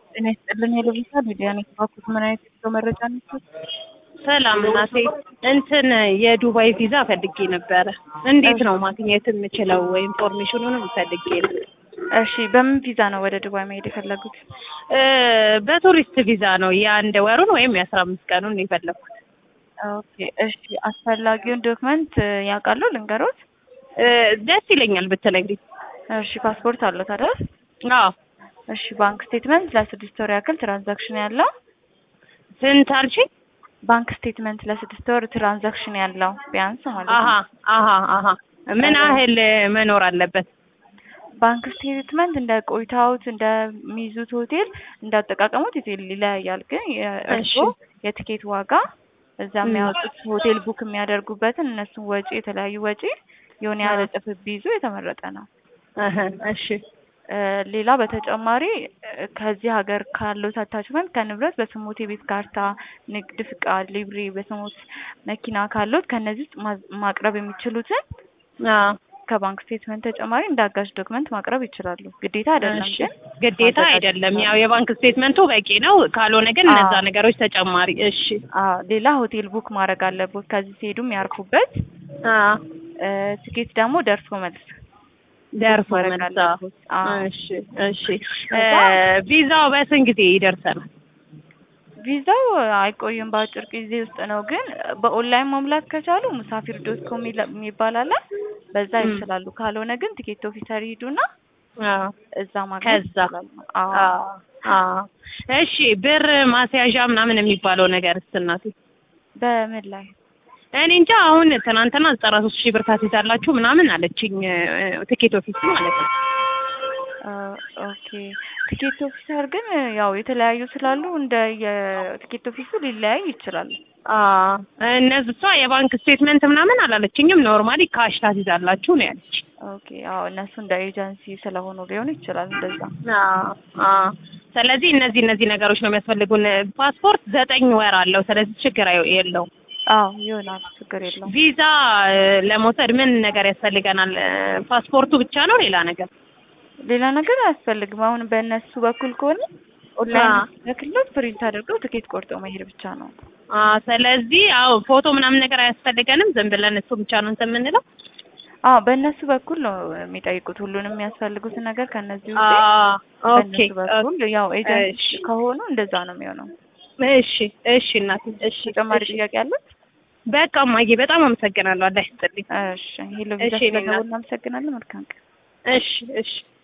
ጤና ይስጥልን የለቢሳ ሚዲያ ነው የተባኩት። ምን አይነት የጉዞ መረጃ ነበር? ሰላም እናቴ፣ እንትን የዱባይ ቪዛ ፈልጌ ነበረ። እንዴት ነው ማግኘት የምችለው? ኢንፎርሜሽኑንም ፈልጌ ነው። እሺ፣ በምን ቪዛ ነው ወደ ዱባይ መሄድ የፈለጉት? እ በቱሪስት ቪዛ ነው የአንድ ወሩን ወይም የአስራ አምስት ቀኑን ነው የፈለኩት። ኦኬ፣ እሺ። አስፈላጊውን ዶክመንት ያውቃሉ? ልንገሮት? እ ደስ ይለኛል ብትነግሪኝ። እሺ፣ ፓስፖርት አለዎት አይደል? አዎ። እሺ፣ ባንክ ስቴትመንት ለስድስት ወር ያክል ትራንዛክሽን ያለው ስንት አልሽኝ? ባንክ ስቴትመንት ለስድስት ወር ትራንዛክሽን ያለው ቢያንስ ማለት አሀ ነው። አሀ አሀ ምን ያህል መኖር አለበት? ባንክ ስቴትመንት እንደ ቆይታዎት እንደሚይዙት ሆቴል እንዳጠቃቀሙት ሆቴል ይለያያል። ግን የእርስዎ የትኬት ዋጋ እዛ የሚያወጡት ሆቴል ቡክ የሚያደርጉበትን እነሱን ወጪ የተለያዩ ወጪ የሆነ ያህል እጥፍ ቢይዙ የተመረጠ ነው። እህ እሺ እ ሌላ በተጨማሪ እ ከዚህ ሀገር ካለው አታችመንት ከንብረት በስሞት የቤት ካርታ፣ ንግድ ፍቃድ፣ ሊብሬ በስሞት መኪና ካሉት ከነዚህ ውስጥ ማ- ማቅረብ የሚችሉትን አዎ ከባንክ ስቴትመንት ተጨማሪ እንደ አጋዥ ዶክመንት ማቅረብ ይችላሉ። ግዴታ አይደለም እሺ። ግን ግዴታ ማዘጋጀት አይደለም። ይችላሉ። ያው የባንክ ስቴትመንቱ በቂ ነው። ካልሆነ ግን አዎ። እነዛ ነገሮች ተጨማሪ። እሺ። አዎ ሌላ ሆቴል ቡክ ማድረግ አለቦት ከዚህ ሲሄዱ የሚያርፉበት አዎ እ ትኬት ደግሞ ደርሶ መልስ ደርሶ ማድረግ መልሳ። አለቦት። አዎ እሺ እሺ። እ ከዛ- ቪዛው በስንት ጊዜ ይደርሰናል? ቪዛው አይቆይም፣ በአጭር ጊዜ ውስጥ ነው። ግን በኦንላይን መሙላት ከቻሉ ሙሳፊር ዶት ኮም የሚባል አለ፣ በዛ ም። ይችላሉ። ካልሆነ ግን ቲኬት ኦፊሰር ይሄዱና አዎ እዛ ማግኘት ከዛ ይችላሉ። አዎ አዎ አዎ። እሺ ብር ማስያዣ ምናምን የሚባለው ነገር እናቴ በምን ላይ እኔ እንጃ አሁን ትናንትና ዘጠና ሶስት ሺህ ብር ታስይዛላችሁ ምናምን አለችኝ እ፣ ትኬት ኦፊስ ማለት ነው። አ፣ ኦኬ ቲኬት ኦፊሰር ግን ያው የተለያዩ ስላሉ እንደ የቲኬት ኦፊሱ ሊለያይ ይችላል። አዎ እነዚህ እሷ የባንክ ስቴትመንት ምናምን አላለችኝም። ኖርማሊ ካሽ ታስይዛላችሁ ነው ያለች። ኦኬ አዎ እነሱ እንደ ኤጀንሲ ስለሆኑ ሊሆን ይችላል እንደዛ። አዎ አዎ። ስለዚህ እነዚህ እነዚህ ነገሮች ነው የሚያስፈልጉን። ፓስፖርት ዘጠኝ ወር አለው። ስለዚህ ችግር አይ- የለውም። አዎ ይሆናል፣ ችግር የለውም። ቪዛ እ፣ ለመውሰድ ምን ነገር ያስፈልገናል? እ፣ ፓስፖርቱ ብቻ ነው ሌላ ነገር? ሌላ ነገር አያስፈልግም። አሁን በእነሱ በኩል ከሆነ ኦንላይን አዎ። በክሎት ፕሪንት አድርገው ትኬት ቆርጠው መሄድ ብቻ ነው። አዎ ስለዚህ አዎ ፎቶ ምናምን ነገር አያስፈልገንም። ዝም ብለን እሱ ብቻ ነው እንትን የምንለው። አዎ በእነሱ በኩል ነው የሚጠይቁት ሁሉንም የሚያስፈልጉትን ነገር ከነዚህ ውጪ አዎ ኦኬ በእነሱ በኩል ያው ኤጀንሲ እሺ። ከሆኑ እንደዛ ነው የሚሆነው። እሺ እሺ እናቴ እሺ ተጨማሪ እሺ። ጥያቄ አለት? በቃ እማዬ በጣም አመሰግናለሁ። አላህ ይስጥልኝ። እሺ ሄሎ ቪዛ እሺ፣ እኔ ስለደወልን እናት። እናመሰግናለን። መልካም ቀን። እሺ እሺ